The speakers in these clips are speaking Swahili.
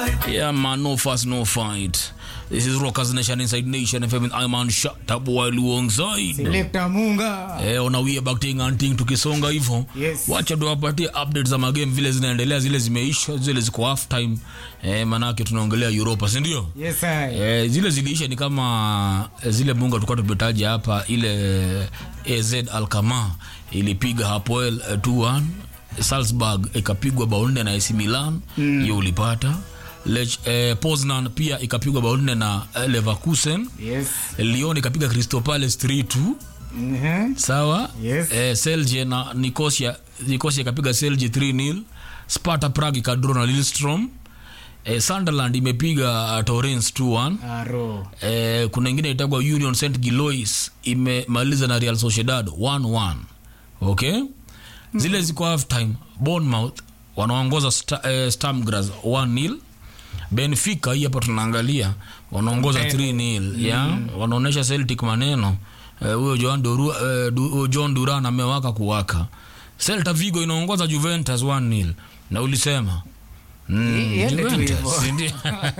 Yeah, man, no fuss, no fight. This is Rockers Nation Inside Nation FM with Iman Shatabu while alongside. Selector Munga. Eh, on a way back thing and thing tukisonga hivyo. Yes. Wacha tuwapatie updates za magame vile zinaendelea, zile zimeisha, zile ziko half time. Eh, manake tunaongelea Europa, si ndio? Yes, I. Eh, zile ziliisha ni kama eh, zile bunga tulikuwa tumetaja hapa, ile AZ Alkmaar ilipiga Hapoel eh, 2-1 Salzburg ikapigwa bao nne na AC Milan hiyo ulipata Lech, eh, Poznan pia ikapigwa bao nne na eh, Leverkusen Yes. Lyon ikapiga Crystal Palace 3-2 Mhm. sawa Yes. eh, Celje na Nicosia Nicosia ikapiga Celje 3-0 Sparta Prague ikadro na Lillestrøm eh, Sunderland imepiga uh, Torrens 2-1 Aro. eh, kuna ingine itagwa Union St Gilois imemaliza na Real Sociedad 1-1 okay zile ziko half time Bournemouth wanaongoza sta, eh, Stamgras 1-0 Benfica hii hapa tunaangalia wanaongoza 3-0 ya wanaonesha Celtic maneno Eh, huyo John Doru, eh, du, huyo John Duran amewaka kuwaka Celta Vigo inaongoza Juventus 1-0 na ulisema Mm, Iende tu Juventus, hivyo. si ndio?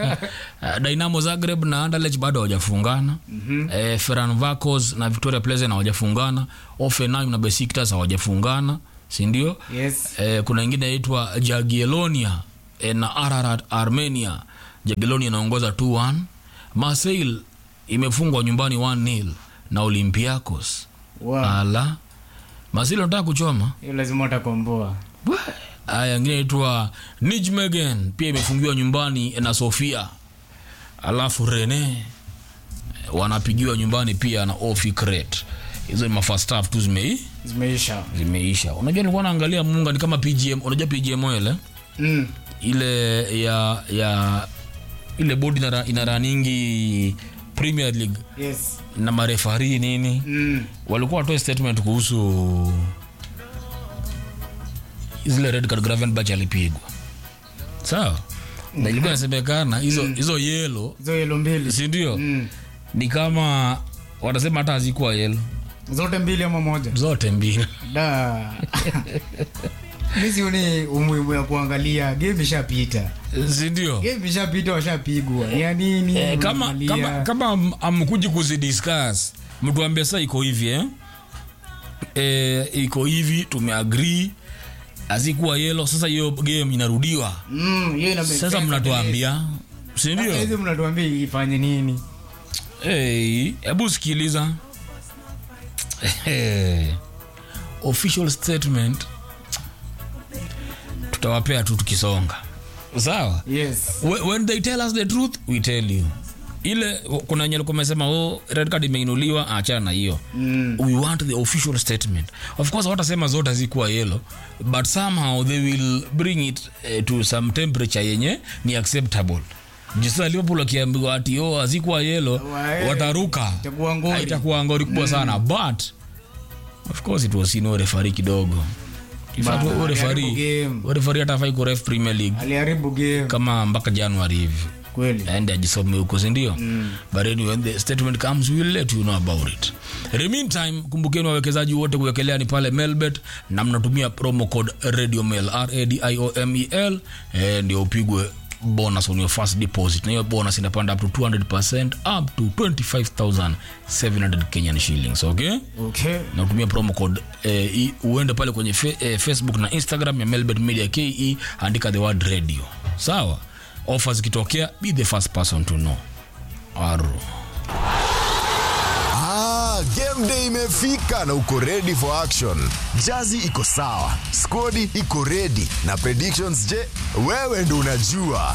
Dynamo Zagreb na Anderlecht bado hawajafungana eh, Ferencvaros na Victoria Plzen hawajafungana Hoffenheim na Besiktas hawajafungana si ndio Yes. eh, kuna ingine inaitwa Jagiellonia eh, na Ararat Armenia Jagiellonia inaongoza 2-1 Marseille imefungwa nyumbani 1-0 na Olympiacos Wow. ala Marseille wanataka kuchoma Hiyo lazima utakomboa. Aya, ingine inaitwa Nijmegen pia imefungiwa nyumbani na Sofia. Alafu Rene wanapigiwa nyumbani pia na Ofikret. Hizo ni mafirst half tu zimei Zimeisha. zimeisha. Unajua nilikuwa naangalia Munga ni kama PGM, unajua PGM ile Mm. ile ya ya ile bodi inara, inaraningi Premier League Yes. na marefari nini Mm. walikuwa watoe statement kuhusu zile red card Gravenberch alipigwa sawa na ilikuwa inasemekana hizo hizo yelo Hizo yelo mbili. si ndio Mm. ni kama wanasema hata hazikuwa yelo Zote mbili ama moja. zote mbili Da. Mimi sioni umuhimu ya kuangalia game ishapita. si ndio Game ishapita washapigwa. Ya nini? eh, kama unaangalia? kama kama am- amkuji kuzidiscuss mtu ambia saa iko hivi eh? Eh, iko hivi tumeagree hazikuwa yelo sasa hiyo game inarudiwa Mm, hiyo ina make sasa sense. mnatuambia si Sasa ndio hizi mnatuambia ifanye nini? Hey, hebu sikiliza hey. official statement tutawapea tu tukisonga sawa Yes. Wh- when they tell us the truth we tell you ile kuna wenye walikuwa wamesema oh, red card imeinuliwa achana na hiyo Mm. we want the official statement of course watasema zote hazikuwa yellow but somehow they will bring it uh, to some temperature yenye ni acceptable jisa liverpool wakiambiwa ati oh, hazikuwa yellow Wae. wataruka Itakuwa ngori. itakuwa ngori kubwa sana but of course it was no referee kidogo In fact, Bana, huyo referee- aliharibu game. huyo referee hata hafai kuref premier league Aliharibu game kama mpaka january hivi kweli. aende ajisome huko sindio mm. but anyway, when the statement comes we will let you know about it In the meantime kumbukeni wawekezaji wote kuwekelea ni pale melbet na mnatumia promo code radio mail radiomel eh, ndio upigwe bonus on your first deposit na hiyo bonus inapanda up to 200% up to 25700 kenyan shillings okay Okay. na utumia promo code eh, i- uende pale kwenye fe, eh, facebook na instagram ya melbet media ke andika the word radio sawa ofa zikitokea be the first person to know aro Ah, game day imefika na uko ready for action. Jazi iko sawa, skodi iko ready na predictions je, wewe ndo unajua.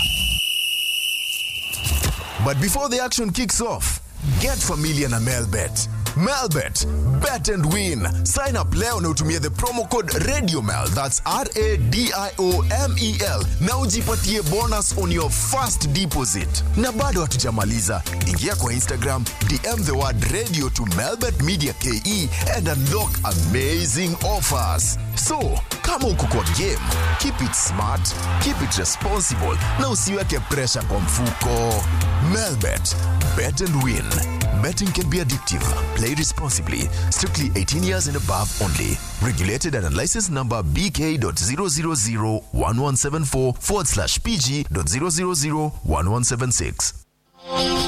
But before the action kicks off, get familiar na Melbet. Melbet, bet and win. Sign up leo na utumie the promo code RadioMel, that's R A D I O M E L, na ujipatie bonus on your first deposit. Na bado hatujamaliza, ingia kwa Instagram, DM the word radio to Melbet Media KE and unlock amazing offers. So, kama uko kwa game, keep it smart, keep it responsible na usiweke pressure kwa mfuko. Melbet, bet and win. Betting can be addictive. Play responsibly. Strictly 18 years and above only. Regulated and licensed number BK.0001174 forward slash PG.0001176.